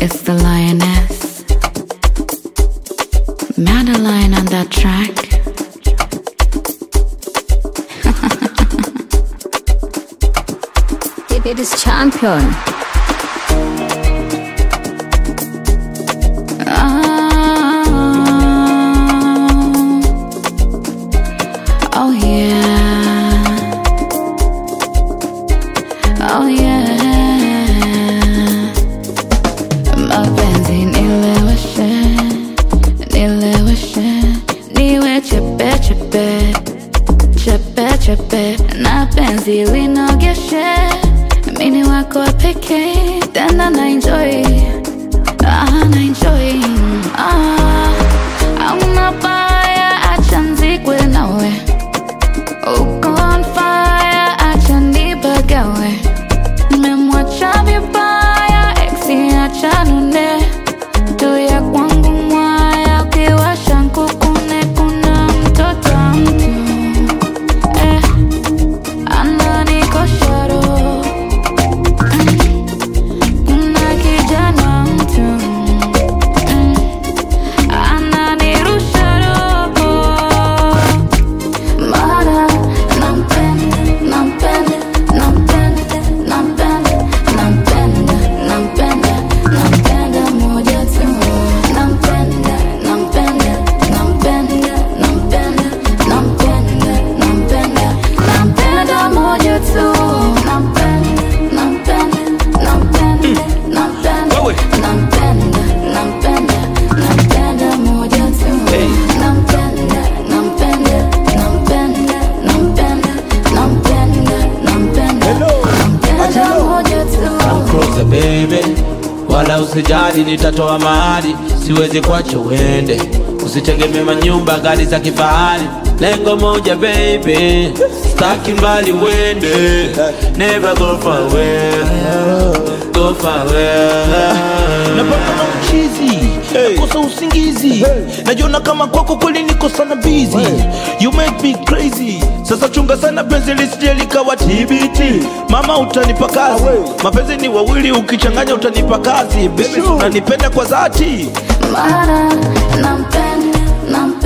It's the lioness. Madeline on that track. It, it is champion. Oh, oh yeah. Oh yeah. Mapenzi nileweshe, nileweshe, niwe chepe chepe, chepe chepe, na penzi linogeshe, mini wako wa pekee, tena na enjoy, ah, na enjoy, ah, hauna baya, acha nzikwe nawe, uko on fire, acha nibagawe, memwacha vibaya, exi acha nune, tuya kwangu mwaya, ukiwasha nkukune, kuna mtoto wa mtu eh, ananikosha roho kuna kijana mtu mm, ananirusha roho mara nampenda nampenda nampenda nampenda nampenda nampenda nampenda moja tu nampenda nampenda nampenda nampenda nampenda nampenda nampenda moja tu nampenda nampenda nampenda nampenda Wewe. nampenda nampenda nampenda moja tu nampenda nampenda nampenda nampenda nampenda nampenda nampenda moja tu Cross baby, wala usijali, nitatoa mahali, siwezi kuacha uende. Usitegemee manyumba, gari za kifahari, lengo moja baby, staki mbali uende, never go far away, go far away. napata na uchizi nakosa usingizi najiona kama kwako kweli niko sana busy you make me crazy sasa chunga sana penzi lisije likawa TBT mama utanipa kazi mapenzi ni wawili ukichanganya utanipa kazi baby unanipenda kwa dhati mara nampenda nampenda